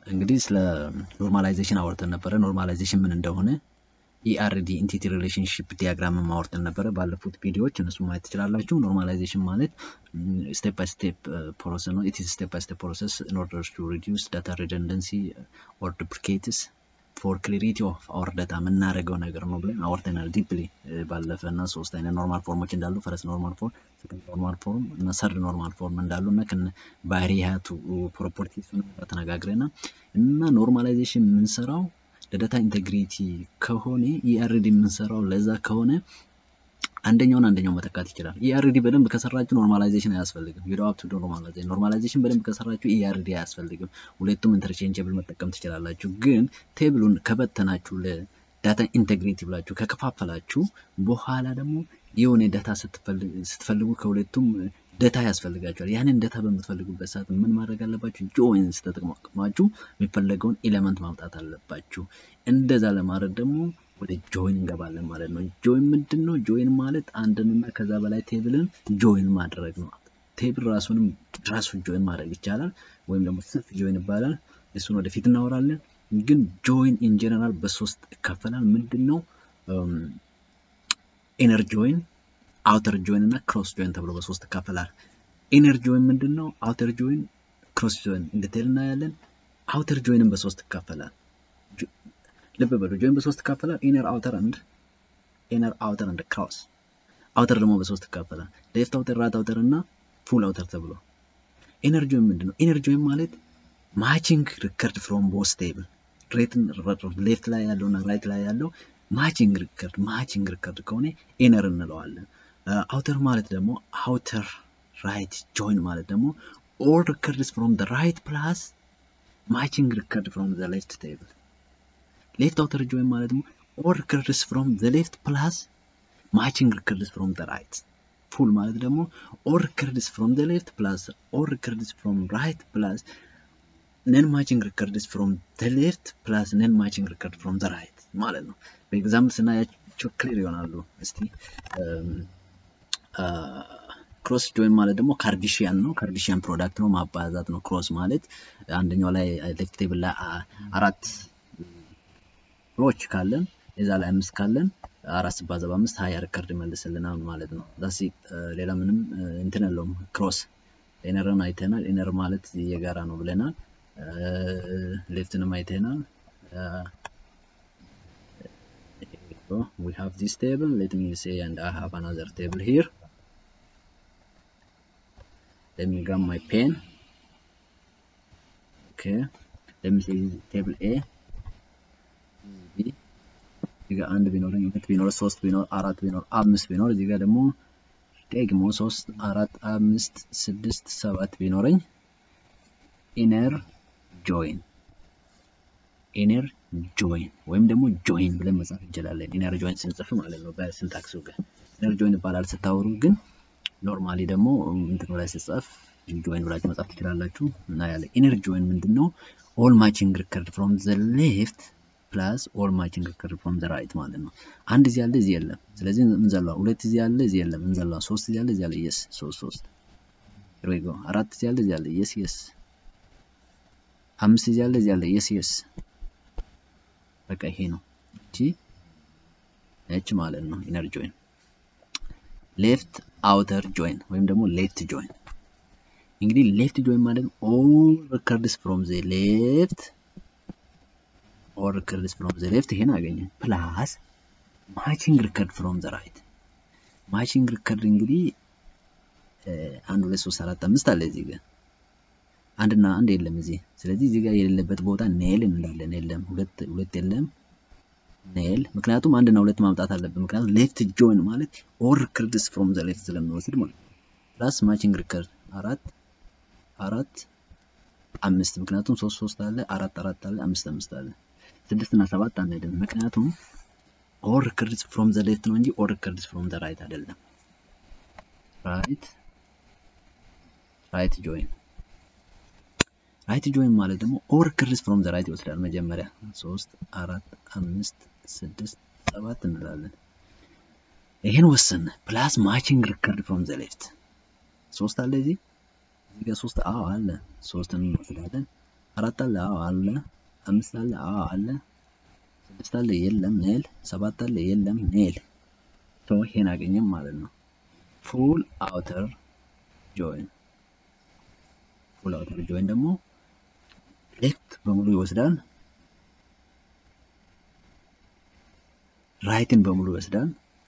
እንግዲህ ስለ ኖርማላይዜሽን አወርተን ነበረ። ኖርማላይዜሽን ምን እንደሆነ ኢአርዲ ኢንቲቲ ሪሌሽንሽፕ ዲያግራም ማወርተን ነበረ ባለፉት ቪዲዮዎች፣ እነሱ ማየት ትችላላችሁ። ኖርማላይዜሽን ማለት ስቴፕ ባይ ስቴፕ ፕሮሰስ ነው። ኢት ኢዝ ስቴፕ ባይ ስቴፕ ፕሮሰስ ኢን ኦርደር ቱ ሪዲዩስ ዳታ ሪደንደንሲ ኦር ዱፕሊኬትስ ፎር ክሊሪቲ ኦፍ አወር ዳታ የምናደርገው ነገር ነው ብለን አወርተናል ዲፕሊ ባለፈ እና ሶስት አይነት ኖርማል ፎርሞች እንዳሉ ፈረስ ኖርማል ፎርም፣ ሰከንድ ኖርማል ፎርም እና ሰርድ ኖርማል ፎርም እንዳሉ እና ከነ ባህሪያቱ ፕሮፐርቲስ ተነጋግረና እና ኖርማላይዜሽን የምንሰራው ለዳታ ኢንቴግሪቲ ከሆነ ኢአርዲ የምንሰራው ለዛ ከሆነ አንደኛውን አንደኛው መተካት ይችላል። ኢአርዲ በደንብ ከሰራችሁ ኖርማላይዜሽን አያስፈልግም። ዩ ዶንት ቱ ኖርማላይዜሽን ኖርማላይዜሽን በደንብ ከሰራችሁ ኢአርዲ አያስፈልግም። ሁለቱም ኢንተርቼንጀብል መጠቀም ትችላላችሁ። ግን ቴብሉን ከበተናችሁ ለዳታ ኢንቴግሪቲ ብላችሁ ከከፋፈላችሁ በኋላ ደግሞ የሆነ ዳታ ስትፈልጉ ከሁለቱም ዳታ ያስፈልጋችኋል። ያንን ዳታ በምትፈልጉበት ሰዓት ምን ማድረግ አለባችሁ? ጆይንስ ተጠቅማችሁ የሚፈለገውን ኤሌመንት ማምጣት አለባችሁ። እንደዛ ለማድረግ ደግሞ ወደ ጆይን እንገባለን ማለት ነው። ጆይን ምንድን ነው? ጆይን ማለት አንድንና ከዛ በላይ ቴብልን ጆይን ማድረግ ነው። ቴብል ራሱንም ራሱ ጆይን ማድረግ ይቻላል፣ ወይም ደግሞ ሰልፍ ጆይን ይባላል። እሱን ወደፊት እናወራለን። ግን ጆይን ኢን ጀነራል በሶስት ይከፈላል። ምንድን ነው? ኢነር ጆይን፣ አውተር ጆይን እና ክሮስ ጆይን ተብሎ በሶስት ይከፈላል። ኢነር ጆይን ምንድን ነው? አውተር ጆይን፣ ክሮስ ጆይን እንድትል እናያለን። አውተር ጆይንን በሶስት ይከፈላል። ልብ በሉ ጆይን በሶስት ይካፈላል። ኢነር አውተር አንድ ኢነር አውተር አንድ ክሮስ አውተር ደግሞ በሶስት ይካፈላል። ሌፍት አውተር፣ ራት አውተር እና ፉል አውተር ተብሎ። ኢነር ጆይን ምንድን ነው? ኢነር ጆይን ማለት ማቺንግ ሪከርድ ፍሮም ቦስ ቴብል ሌፍት ላይ ያለው እና ራይት ላይ ያለው ማቺንግ ሪከርድ ማቺንግ ሪከርድ ከሆነ ኢነር እንለዋለን። አውተር ማለት ደግሞ አውተር ራይት ጆይን ማለት ደግሞ ኦል ሪከርድስ ፍሮም ዘ ራይት ፕላስ ማቺንግ ሪከርድ ፍሮም ዘ ሌፍት ቴብል ሌፍት አውተር ጆይን ማለት ደግሞ ኦል ሪከርድስ ፍሮም ዘ ሌፍት ፕላስ ማቺንግ ሪከርድስ ፍሮም ዘ ራይት። ፉል ማለት ደግሞ ኦል ሪከርድስ ፍሮም ዘ ሌፍት ፕላስ ኦል ሪከርድስ ፍሮም ራይት ፕላስ ነን ማቺንግ ሪከርድስ ፍሮም ዘ ሌፍት ፕላስ ነን ማቺንግ ሪከርድ ፍሮም ዘ ራይት ማለት ነው። በኤግዛምፕል ስናያቸው ክሊር ይሆናሉ። እስቲ ክሮስ ጆይን ማለት ደግሞ ካርዲሽያን ነው። ካርዲሽያን ፕሮዳክት ነው፣ ማባዛት ነው። ክሮስ ማለት አንደኛው ላይ ሌፍት ቴብል ላይ አራት ሮች ካለን የዛ ላይ አምስት ካለን አራት ሲባዛ በአምስት ሀያ ሪከርድ ይመልስልናል ማለት ነው። ዳሲ ሌላ ምንም እንትን የለውም። ክሮስ ኢነርን አይተናል። ኢነር ማለት የጋራ ነው ብለናል። ሌፍትንም አይተናል። we have this table let me say and I have another table here let me grab my pen okay let me say table A እዚህ ጋር አንድ ቢኖረኝ ሁለት ቢኖር ሶስት ቢኖር አራት ቢኖር አምስት ቢኖር እዚህ ጋር ደግሞ ደግሞ ሶስት አራት አምስት ስድስት ሰባት ቢኖረኝ ኢነር ጆይን ኢነር ጆይን ወይም ደግሞ ጆይን ብለን መጻፍ እንችላለን። ኢነር ጆይን ስንጽፍ ማለት ነው በሲንታክሱ ጋር ኢነር ጆይን ይባላል። ስታወሩ ግን ኖርማሊ ደግሞ እንትኑ ላይ ስጻፍ ጆይን ብላችሁ መጻፍ ትችላላችሁ እና ያለ ኢነር ጆይን ምንድን ነው? ኦል ማቺንግ ሪከርድ ፍሮም ዘ ሌፍት ፕላስ ኦል ማቺንግ ሪከርድ ፍሮም ዘ ራይት ማለት ነው። አንድ እዚህ ያለ እዚህ የለም፣ ስለዚህ እንዘላ። ሁለት እዚህ ያለ እዚህ የለም፣ እንዘላ። ሶስት እዚህ ያለ እዚህ ያለ የስ ሶስት ሶስት ሪጎ አራት እዚህ ያለ እዚህ ያለ የስ የስ አምስት እዚህ ያለ እዚህ ያለ የስ የስ በቃ ይሄ ነው። እቺ እቺ ማለት ነው ኢነር ጆይን። ሌፍት አውተር ጆይን ወይም ደግሞ ሌፍት ጆይን። እንግዲህ ሌፍት ጆይን ማለት ኦል ሪከርድስ ፍሮም ዘ ሌፍት ኦል ሪከርድስ ፍሮም ዘ ሌፍት ይሄን አገኘ ፕላስ ማቺንግ ሪከርድ ፍሮም ዘ ራይት። ማቺንግ ሪከርድ እንግዲህ አንድ ሁለት ሶስት አራት አምስት አለ እዚህ ጋር አንድና አንድ የለም እዚህ። ስለዚህ እዚህ ጋር የሌለበት ቦታ ኔል እንላለን። የለም ሁለት ሁለት የለም ኔል። ምክንያቱም አንድና ሁለት ማምጣት አለብን። ምክንያቱም ሌፍት ጆይን ማለት ኦል ሪከርድስ ፍሮም ዘ ሌፍት ስለሚወስድ ማለት ነው። ፕላስ ማቺንግ ሪከርድ አራት አራት አምስት ምክንያቱም ሶስት ሶስት አለ አራት አራት አለ አምስት አምስት አለ ስድስት እና ሰባት አንሄድም። ምክንያቱም ኦል ሪከርድስ ፍሮም ዘ ሌፍት ነው እንጂ ኦል ሪከርድስ ፍሮም ዘ ራይት አይደለም። ራይት ራይት ጆይን ራይት ጆይን ማለት ደግሞ ኦል ሪከርድስ ፍሮም ዘ ራይት ይወስዳል። መጀመሪያ ሶስት አራት አምስት ስድስት ሰባት እንላለን። ይሄን ወሰነ ፕላስ ማቺንግ ሪከርድ ፍሮም ዘ ሌፍት ሶስት አለ እዚህ እዚህ ጋር ሶስት አዎ አለ ሶስትን እንወስዳለን አራት አለ አዎ አለ አምስት አለ አዎ አለ ስድስት አለ የለም ኔል ሰባት አለ የለም ኔል ሶ ይሄን አገኘም ማለት ነው ፉል አውተር ጆይን ፉል አውተር ጆይን ደግሞ ሌፍት በሙሉ ይወስዳል ራይትን በሙሉ ይወስዳል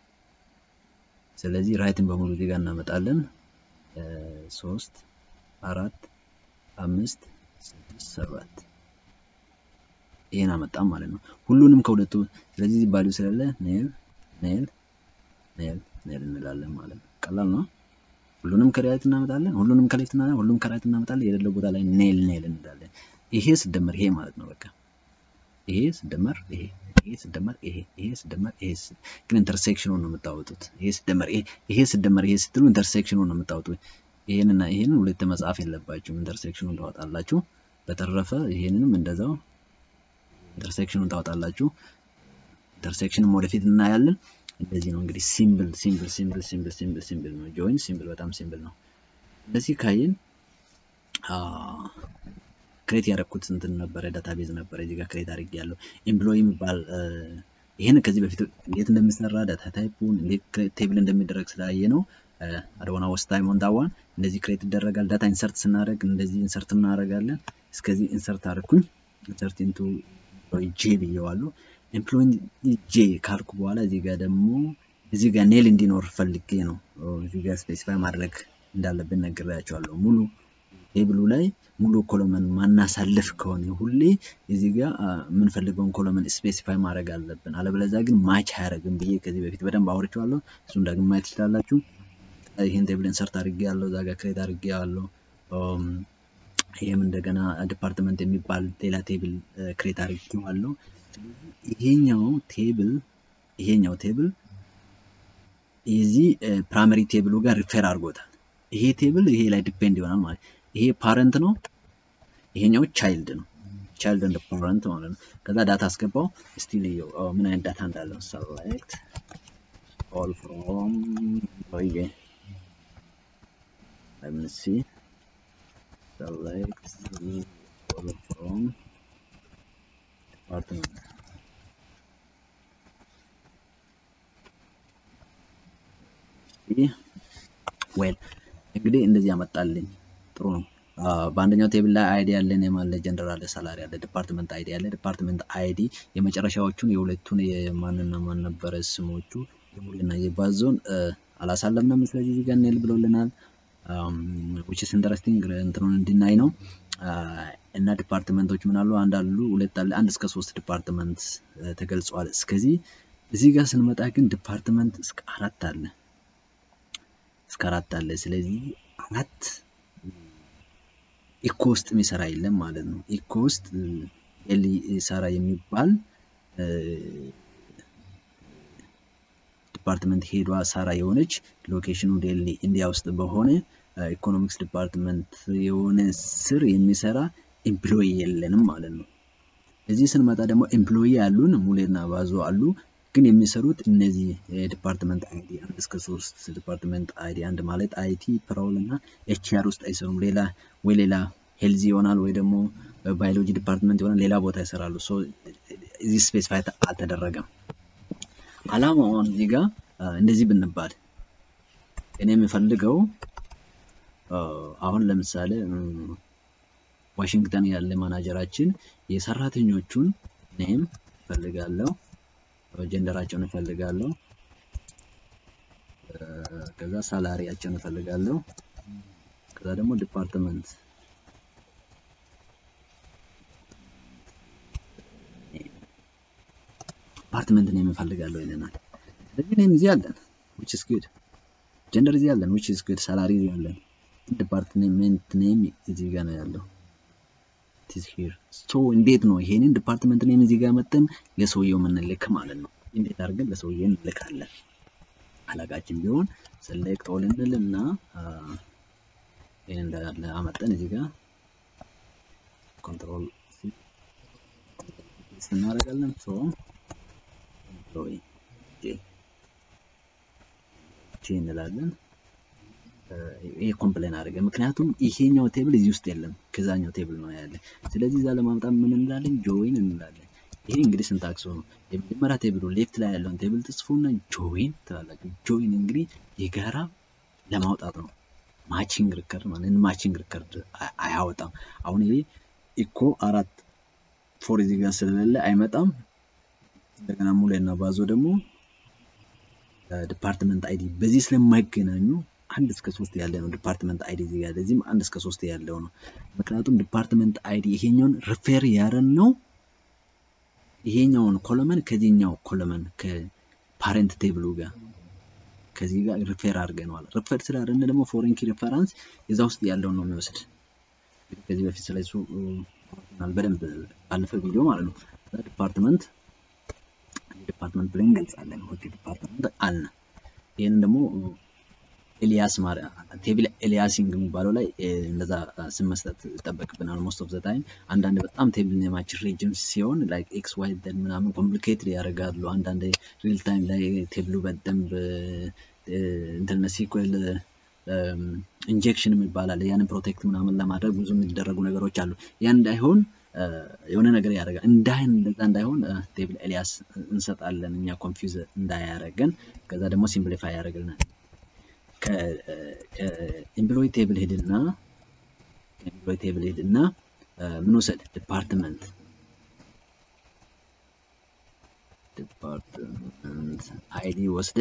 ስለዚህ ራይትን በሙሉ እዚህ ጋር እናመጣለን ሶስት አራት አምስት ስድስት ሰባት ይሄን አመጣም ማለት ነው ሁሉንም ከሁለቱ ስለዚህ ቫልዩ ስለሌለ ኔል ኔል ኔል ኔል እንላለን ማለት ነው ቀላል ነው ሁሉንም ከራይት እናመጣለን ሁሉንም ከሌፍት እናመጣለን ሁሉንም ከራይት እናመጣለን የሌለው ቦታ ላይ ኔል ኔል እንላለን ይሄ ስደመር ይሄ ማለት ነው በቃ ይሄ ስደመር ይሄ ይሄ ስደመር ይሄ ይሄ ስደመር ይሄ ግን ኢንተርሴክሽኑን ነው የምታወጡት ይሄ ስደመር ይሄ ይሄ ስደመር ይሄ ስትሉ ኢንተርሴክሽኑን ነው የምታወጡት ይሄንና ይሄንን ሁለት መጻፍ የለባችሁም ኢንተርሴክሽኑን ታወጣላችሁ በተረፈ ይሄንንም እንደዛው ኢንተርሴክሽኑን ታወጣላችሁ ኢንተርሴክሽንም ወደፊት እናያለን እንደዚህ ነው እንግዲህ ሲምብል ሲምብል ሲምብል ሲምብል ሲምብል ሲምብል ነው ጆይን ሲምብል በጣም ሲምብል ነው እንደዚህ ካየን ክሬት ያደረኩት እንትን ነበረ ዳታቤዝ ነበረ እዚህ ጋር ክሬት አድርጌ ያለው ኤምፕሎይ የሚባል ይህን ከዚህ በፊት እንዴት እንደሚሰራ ዳታ ታይፑን እንዴት ቴብል እንደሚደረግ ስላየ ነው አድዋና ወስት ታይም ኦን ዳዋን እንደዚህ ክሬት ይደረጋል ዳታ ኢንሰርት ስናደርግ እንደዚህ ኢንሰርት እናደርጋለን እስከዚህ ኢንሰርት አደረኩኝ ኢንሰርት ኢንቱ ኤምፕሎይ ጄ ብየዋለሁ ኤምፕሎይ ጄ ካልኩ በኋላ እዚህ ጋር ደግሞ እዚህ ጋር ኔል እንዲኖር ፈልጌ ነው እዚህ ጋር ስፔሲፋይ ማድረግ እንዳለብን ነግሬያቸዋለሁ ሙሉ ቴብሉ ላይ ሙሉ ኮሎመን ማናሳልፍ ከሆነ ሁሌ እዚህ ጋር የምንፈልገውን ኮሎመን ስፔሲፋይ ማድረግ አለብን አለበለዚያ ግን ማች አያደርግም ብዬ ከዚህ በፊት በደንብ አውርቼዋለሁ እሱን ዳግም ማየት ትችላላችሁ ይህን ቴብል ኢንሰርት አድርጌ ያለው እዛ ጋር ክሬት አድርጌ ያለው ይህም እንደገና ዲፓርትመንት የሚባል ሌላ ቴብል ክሬት አድርጌዋለሁ ይሄኛው ቴብል ይሄኛው ቴብል የዚህ ፕራይመሪ ቴብሉ ጋር ሪፌር አድርጎታል ይሄ ቴብል ይሄ ላይ ዲፔንድ ይሆናል ማለት ይሄ ፓረንት ነው ይሄኛው ቻይልድ ነው ቻይልድ እንደ ፓረንት ማለት ነው ከዛ ዳታ አስገባው እስቲ ልየው ምን አይነት ዳታ እንዳለው ሰሌክት ኦል ፍሮም ኦዬ let me see select all from department ዌል እንግዲህ እንደዚህ ያመጣልኝ ጥሩ ነው በአንደኛው ቴብል ላይ አይዲ ያለን የማለ ጀነራል ሳላሪ ያለ ዲፓርትመንት አይዲ ያለ ዲፓርትመንት አይዲ የመጨረሻዎቹን የሁለቱን የማንና ማን ነበረ ስሞቹ የሙሉና የባዞን አላሳለምንም ስለዚህ እዚህ ጋር ኔል ብሎልናል which is interesting እንትኑን እንድናይ ነው እና ዲፓርትመንቶች ምን አሉ አንድ አሉ ሁለት አለ አንድ እስከ ሶስት ዲፓርትመንት ተገልጿል እስከዚህ እዚህ ጋር ስንመጣ ግን ዲፓርትመንት እስከ አራት አለ እስከ አራት አለ ስለዚህ አራት ኢኮ ውስጥ የሚሰራ የለም ማለት ነው ኢኮ ውስጥ ሰራ የሚባል ዲፓርትመንት ሄዷ ሳራ የሆነች ሎኬሽኑ ዴሊ ኢንዲያ ውስጥ በሆነ ኢኮኖሚክስ ዲፓርትመንት የሆነ ስር የሚሰራ ኤምፕሎይ የለንም ማለት ነው። እዚህ ስንመጣ ደግሞ ኤምፕሎይ ያሉን ሙሌና ባዞ አሉ። ግን የሚሰሩት እነዚህ ዲፓርትመንት አይዲ አንድ እስከ ሶስት ዲፓርትመንት አይዲ አንድ ማለት አይቲ ፕራውል እና ኤችአር ውስጥ አይሰሩም። ሌላ ወይ ሌላ ሄልዚ ይሆናል ወይ ደግሞ ባዮሎጂ ዲፓርትመንት ይሆናል ሌላ ቦታ ይሰራሉ። እዚህ ስፔሲፋይ አልተደረገም። አላማውን እዚህ ጋር እንደዚህ ብንባል እኔ የምፈልገው አሁን ለምሳሌ ዋሽንግተን ያለ ማናጀራችን የሰራተኞቹን ኔም እፈልጋለሁ፣ ጀንደራቸውን እፈልጋለሁ፣ ከዛ ሳላሪያቸውን እፈልጋለሁ፣ ከዛ ደግሞ ዲፓርትመንት ዲፓርትመንት ኔም እፈልጋለሁ ይለናል። ስለዚህ ኔም እዚህ አለን which is good ጀንደር እዚህ አለን which is good ሳላሪ እዚህ አለን ዲፓርትመንት ኔም እዚህ ጋር ነው ያለው it is here so እንዴት ነው ይሄንን ዲፓርትመንት ኔም እዚህ ጋር መጠን ለሰውየው የምንልክ ማለት ነው እንዴት አድርገን ለሰውየው እንልካለን አለቃችን ቢሆን select all እንልና ይሄን እንዳለ አመጠን እዚህ ጋር ኮንትሮል እናደርጋለን ሶ ኤምፕሎይ ጄ ጄ እንላለን ይሄ ኮምፕሌን አደረገ። ምክንያቱም ይሄኛው ቴብል እዚህ ውስጥ የለም ከዛኛው ቴብል ነው ያለ። ስለዚህ እዛ ለማምጣት ምን እንላለን? ጆይን እንላለን። ይሄ እንግዲህ ሲንታክሱ ነው። የመጀመሪያ ቴብሉ ሌፍት ላይ ያለውን ቴብል ትጽፉና ጆይን ትላላችሁ። ጆይን እንግዲህ የጋራ ለማውጣት ነው። ማቺንግ ሪከርድ ማለት ማቺንግ ሪከርድ አያወጣም። አሁን ይሄ ኢኮ አራት ፎር እዚህ ጋር ስለሌለ አይመጣም። እንደገና ሙሌና ባዞ ደግሞ ዲፓርትመንት አይዲ በዚህ ስለማይገናኙ አንድ እስከ ሶስት ያለ ነው ዲፓርትመንት አይዲ እዚህ ጋር ለዚህም አንድ እስከ ሶስት ያለው ነው። ምክንያቱም ዲፓርትመንት አይዲ ይሄኛውን ሪፌር ያረን ነው ይሄኛውን ኮለመን ከዚህኛው ኮለመን ከፓሬንት ቴብሉ ጋር ከዚህ ጋር ሪፌር አድርገነዋል። ሪፌር ስላደረግን ደግሞ ፎሬን ኪ ሪፈራንስ እዛ ውስጥ ያለውን ነው የሚወስድ። ከዚህ በፊት ስለሱ በደንብ ባለፈ ቪዲዮ ማለት ነው። ዲፓርትመንት ዲፓርትመንት ብለን እንገልጻለን። ኦኬ ዲፓርትመንት አለ። ይህንን ደግሞ ኤሊያስ ቴብል ኤሊያሲንግ የሚባለው ላይ እንደዛ ስም መስጠት ይጠበቅብናል። ሞስት ኦፍ ዘ ታይም አንዳንድ በጣም ቴብል ኔማችን ሬጅም ሲሆን ላይክ ኤክስ ዋይ ዘድ ምናምን ኮምፕሊኬትድ ያደርጋሉ። አንዳንድ ሪል ታይም ላይ ቴብሉ በደንብ እንትን ሲኩዌል ኢንጀክሽን ይባላል። ያንን ፕሮቴክት ምናምን ለማድረግ ብዙ የሚደረጉ ነገሮች አሉ። ያ እንዳይሆን የሆነ ነገር ያደርጋል። እንዳይን እንደዛ እንዳይሆን ቴብል ኤሊያስ እንሰጣለን እኛ ኮንፊውዝ እንዳያደርገን። ከዛ ደግሞ ሲምፕሊፋይ ያደርግልናል። ከኤምፕሎይ ቴብል ሄድና ከኤምፕሎይ ቴብል ሄድና ምን ውሰድ ዲፓርትመንት ዲፓርትመንት አይዲ ወስደ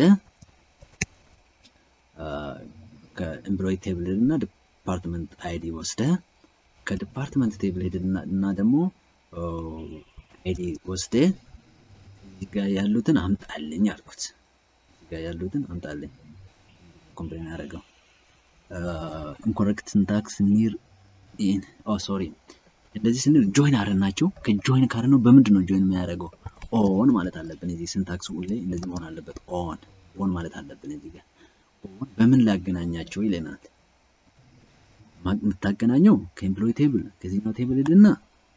ከኤምፕሎይ ቴብል ሄድና ዲፓርትመንት አይዲ ወስደ ከዲፓርትመንት ቴብል ሄድና እና ደግሞ አይዲ ወስደ እዚህ ጋር ያሉትን አምጣልኝ አልኩት። እዚህ ጋር ያሉትን አምጣልኝ ኮምፕሌን ያደረገው ኢንኮሬክት ሲንታክስ ኒር ኢን ኦ ሶሪ እንደዚህ ስንል ጆይን አረናቸው ከጆይን ካረ ነው በምንድን ነው ጆይን የሚያደርገው ኦን ማለት አለብን እዚህ ሲንታክስ ሁሌ እንደዚህ መሆን አለበት ኦን ኦን ማለት አለብን እዚህ ጋር ኦን በምን ላገናኛቸው ይለናል የምታገናኘው ከኤምፕሎይ ቴብል ከዚህኛው ቴብል ሄድና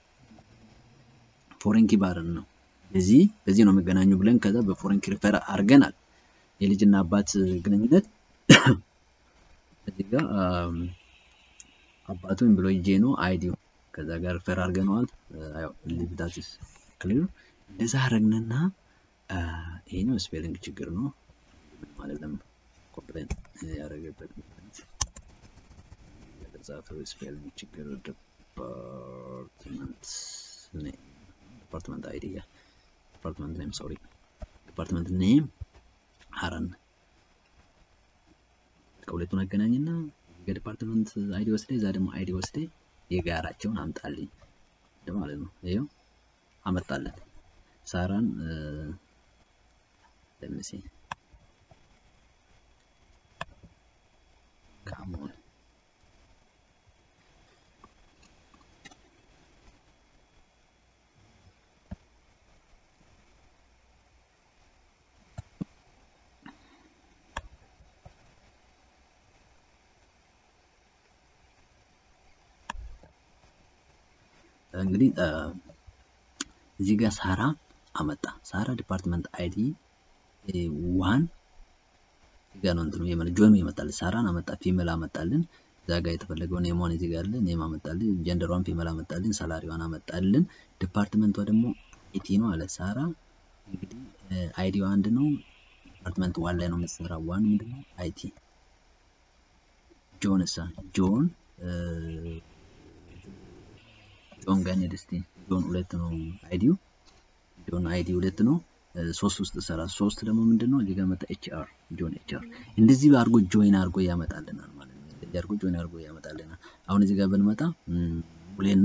ፎሬን ኪ ባርን ነው በዚህ በዚህ ነው የሚገናኙ ብለን ከዛ በፎሬን ኪ ሪፈር አድርገናል የልጅና አባት ግንኙነት እዚህ ጋር አባቱ ኤምፕሎይ ጄ ነው አይዲው ከዛ ጋር ሪፈር አድርገነዋል ሊቭ ዳት ኢዝ ክሊር እንደዛ አረግንና ይሄኛው ስፔሊንግ ችግር ነው ማለት ነው ኮምፕሌን ያደረገበት ምክንያት የተጻፈው ስፔሊንግ ችግር ዲፓርትመንት ዲፓርትመንት አይዲ ዲፓርትመንት ኔም ሶሪ ዲፓርትመንት ኔም ሀረን ከሁለቱን አገናኝና የዲፓርትመንት አይዲ ወስደ እዛ ደግሞ አይዲ ወስደ የጋራቸውን አምጣልኝ ማለት ነው። ይኸው አመጣለን። ሳራን ለምሲ ካሞን እንግዲህ እዚህ ጋር ሳራ አመጣ። ሳራ ዲፓርትመንት አይዲ ዋን እዚህ ጋር ነው እንትኑ የመለ ጆይኑ ይመጣል። ሳራን አመጣ፣ ፊሜል አመጣልን። እዛ ጋር የተፈለገው ኔሟን እዚህ ጋር አለ። ኔም አመጣልን፣ ጀንደሯን ፊሜል አመጣልን፣ ሳላሪዋን አመጣልን። ዲፓርትመንቷ ደግሞ አይቲ ነው አለ። ሳራ እንግዲህ አይዲዋ አንድ ነው። ዲፓርትመንት ዋን ላይ ነው የምትሰራው። ዋን ምንድን ነው? አይቲ። ጆን እሳ ጆን ጆን ጋር እንሂድ እስቲ። ጆን ሁለት ነው አይዲው። ጆን አይዲ ሁለት ነው። ሶስት ውስጥ ሰራ። ሶስት ደግሞ ምንድን ነው? እዚህ ጋር መጣ ኤች አር ጆን ኤች አር። እንደዚህ አድርጎ ጆይን አድርጎ ያመጣልናል ማለት ነው። እንደዚህ አድርጎ ጆይን አድርጎ ያመጣልናል። አሁን እዚህ ጋር ብንመጣ ሙሌና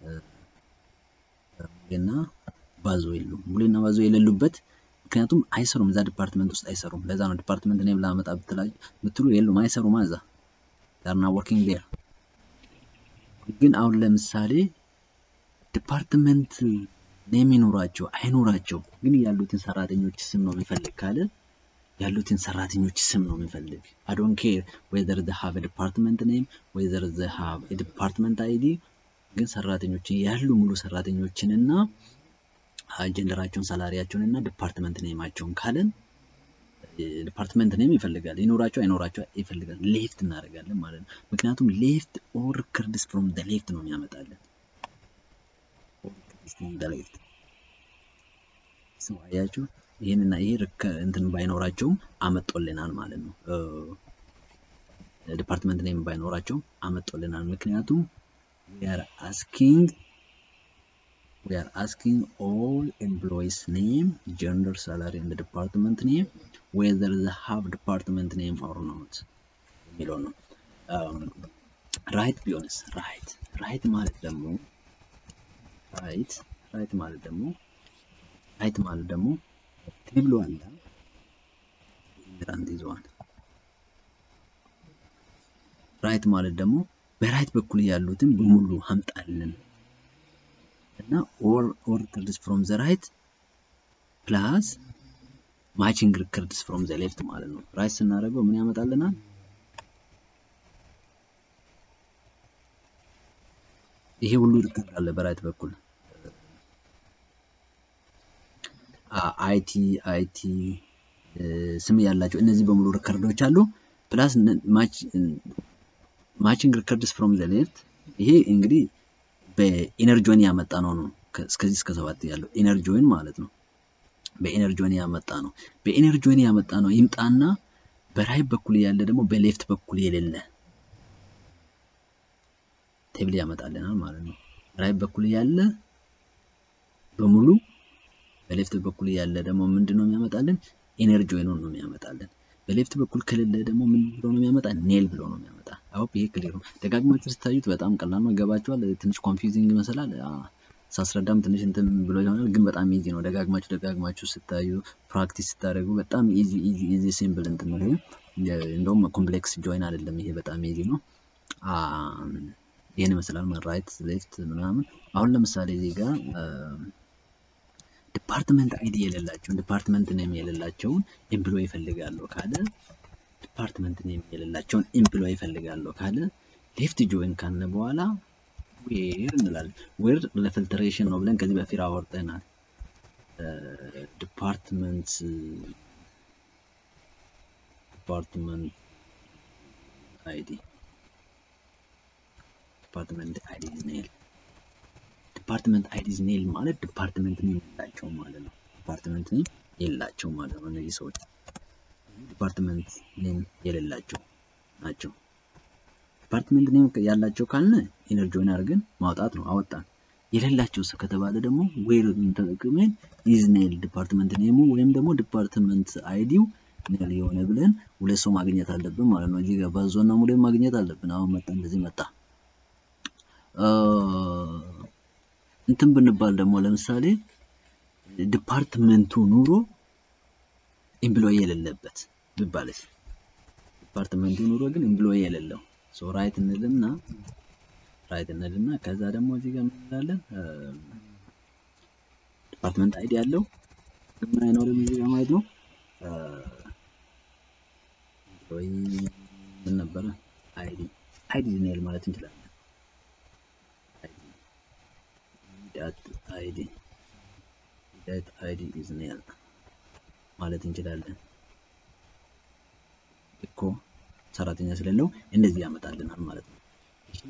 ሙሌና ባዞ የሉ ሙሌና ባዞ የሌሉበት ምክንያቱም አይሰሩም። እዛ ዲፓርትመንት ውስጥ አይሰሩም። ለዛ ነው ዲፓርትመንት ኔም ላመጣ ብትሉ የሉም፣ አይሰሩም። እዛ ዳርና ወርኪንግ ዴር ግን አሁን ለምሳሌ ዲፓርትመንት ኔም ይኖራቸው አይኖራቸው ግን ያሉትን ሰራተኞች ስም ነው የሚፈልግ ካለ ያሉትን ሰራተኞች ስም ነው የሚፈልግ። አይ ዶንት ኬር ዌዘር ዘ ሃቭ ዲፓርትመንት ኔም ዌዘር ዘ ሃቭ ዲፓርትመንት አይዲ ግን ሰራተኞችን ያሉ ሙሉ ሰራተኞችን እና ጀንደራቸውን፣ ሳላሪያቸውን እና ዲፓርትመንት ኔማቸውን ካለን ዲፓርትመንት ኔም ይፈልጋል ይኖራቸው አይኖራቸው ይፈልጋል ሌፍት እናደርጋለን ማለት ነው። ምክንያቱም ሌፍት ኦር ሪከርድስ ፍሮም ደ ሌፍት ነው የሚያመጣለን ሌፍት አያችሁ ይህንና ይሄ እንትን ባይኖራቸውም አመጦልናል ማለት ነው። ዲፓርትመንት ኔም ባይኖራቸውም አመጦልናል። ምክንያቱም we are asking we are asking all employees name gender salary and the department name whether they have department name or not የሚለው ነው ራይት ቢሆንስ ራይት ራይት ማለት ደግሞ ራይት ራይት ማለት ደግሞ ራይት ማለት ደግሞ ቴብሉ አለ ኢሚግራንት ይዘዋል ራይት ማለት ደግሞ በራይት በኩል ያሉትን በሙሉ አምጣልን እና ኦር ኦር ሪከርድስ ፍሮም ዘ ራይት ፕላስ ማቺንግ ሪከርድስ ፍሮም ዘ ሌፍት ማለት ነው። ራይት ስናደርገው ምን ያመጣልናል? ይሄ ሁሉ ሪከርድ አለ በራይት በኩል አይቲ አይቲ ስም ያላቸው እነዚህ በሙሉ ሪከርዶች አሉ። ፕላስ ማቺንግ ሪከርድስ ፍሮም ዘ ሌፍት ይሄ እንግዲህ በኢነርጂን ያመጣ ነው ነው እስከዚህ እስከ ሰባት ያለው ኢነርጂን ማለት ነው። በኢነርጂን ያመጣ ነው። በኢነርጂን ያመጣ ነው ይምጣና በራይት በኩል ያለ ደግሞ በሌፍት በኩል የሌለ ቴብል ያመጣልናል ማለት ነው። ራይት በኩል ያለ በሙሉ በሌፍት በኩል ያለ ደግሞ ምንድን ነው የሚያመጣልን? ኢነርጂን ነው የሚያመጣልን። በሌፍት በኩል ከሌለ ደግሞ ምን ብሎ ነው የሚያመጣ? ኔል ብሎ ነው የሚያመጣ። አዎ ይሄ ክሊር ነው። ደጋግማችሁ ስታዩት በጣም ቀላል ነው። ገባችኋል? ትንሽ ኮንፊውዚንግ ይመስላል። ሳስረዳም ትንሽ እንትን ብሎ ይሆናል፣ ግን በጣም ኢዚ ነው። ደጋግማችሁ ደጋግማችሁ ስታዩ ፕራክቲስ ስታደርጉ በጣም ኢዚ ኢዚ ኢዚ ሲምፕል እንትን ነው። ይሄ እንደውም ኮምፕሌክስ ጆይን አይደለም። ይሄ በጣም ኢዚ ነው። ይህን ይመስላል ራይት ሌፍት ምናምን። አሁን ለምሳሌ እዚህ ጋር ዲፓርትመንት አይዲ የሌላቸውን ዲፓርትመንት ኔም የሌላቸውን ኤምፕሎይ ይፈልጋለሁ ካለ ዲፓርትመንት ኔም የሌላቸውን ኤምፕሎይ ይፈልጋለሁ ካለ ሌፍት ጆይን ካለ በኋላ ዌር እንላለን። ዌር ለፊልትሬሽን ነው ብለን ከዚህ በፊት አወርጠናል። ዲፓርትመንት ዲፓርትመንት አይዲ ዲፓርትመንት አይዲ ኔል ዲፓርትመንት አይዲዝ ኔል ማለት ዲፓርትመንት ኔም የላቸው ማለት ነው። ዲፓርትመንት ኔም የላቸው ማለት ነው። እነዚህ ሰዎች ዲፓርትመንት ኔም የሌላቸው ናቸው። ዲፓርትመንት ኔም ያላቸው ካልነ ኢነርጂውን አድርገን ማውጣት ነው። አወጣን። የሌላቸው ሰው ከተባለ ደግሞ ዌር ተጠቅመን ኢዝ ኔል ዲፓርትመንት ኔሙ ወይም ደግሞ ዲፓርትመንት አይዲው ኔል የሆነ ብለን ሁለት ሰው ማግኘት አለብን ማለት ነው። እዚህ ጋር ባዞና ሙሌ ማግኘት አለብን። አሁን መጣ፣ እንደዚህ መጣ። እንትን ብንባል ደግሞ ለምሳሌ ዲፓርትመንቱ ኑሮ ኤምፕሎይ የሌለበት ቢባልስ? ዲፓርትመንቱ ኑሮ ግን ኤምፕሎይ የሌለው ሶ ራይት እንልና ራይት እንልና ከዛ ደግሞ እዚህ ጋር ምን እንላለን? ዲፓርትመንት አይዲ ያለው ምን አይኖርም እዚህ ጋር ማለት ነው። ኤምፕሎይ ምን ነበረ? አይዲ አይዲ ኔል ማለት እንችላለን። ዳት አይዲ ዳት አይዲ ኢዝ ኔል ማለት እንችላለን እኮ ሰራተኛ ስለሌለው እንደዚህ ያመጣልናል ማለት ነው። እሺ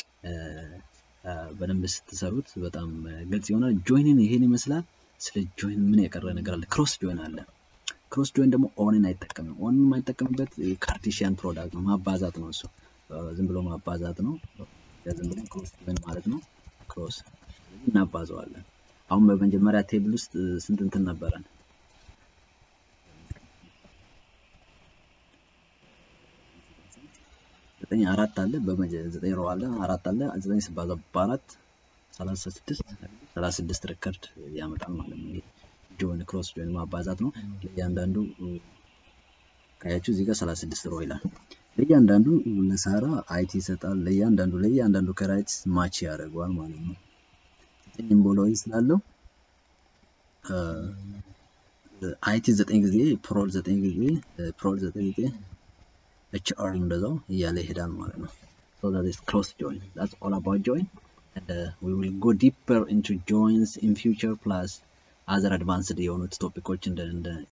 በደንብ ስትሰሩት በጣም ግልጽ ይሆናል። ጆይንን ይሄን ይመስላል። ስለ ጆይን ምን የቀረ ነገር አለ? ክሮስ ጆይን አለ። ክሮስ ጆይን ደግሞ ኦንን አይጠቀምም። ኦንን የማይጠቀምበት ካርቴሽያን ፕሮዳክት ነው፣ ማባዛት ነው። እሱ ዝም ብሎ ማባዛት ነው። ዝም ብሎ ክሮስ ጆይን ማለት ነው። ክሮስ እናባዘዋለን። አሁን በመጀመሪያ ቴብል ውስጥ ስንት እንትን ነበረን? ዘጠኝ አራት አለ ዘጠኝ ሮ አለ አራት አለ ዘጠኝ ሲባዛ በአራት ሰላሳ ስድስት ሰላሳ ስድስት ሪከርድ ያመጣል ማለት ነው። ጆን ክሮስ ጆን ማባዛት ነው። ለእያንዳንዱ ካያችሁ እዚህ ጋር ሰላሳ ስድስት ሮ ይላል። ለእያንዳንዱ ለሳራ አይቲ ይሰጣል። ለእያንዳንዱ ለእያንዳንዱ ከራይት ማች ያደርገዋል ማለት ነው። ዘጠኝ ኤምቦሎይ ስላለው አይቲ ዘጠኝ ጊዜ ፕሮል ዘጠኝ ጊዜ ፕሮል ዘጠኝ ጊዜ ኤች አር እንደዛው እያለ ይሄዳል ማለት ነው። So that is close join. That's all about join. And uh, we will go deeper into joins in future plus other advanced የሆኑት ቶፒኮች እንደ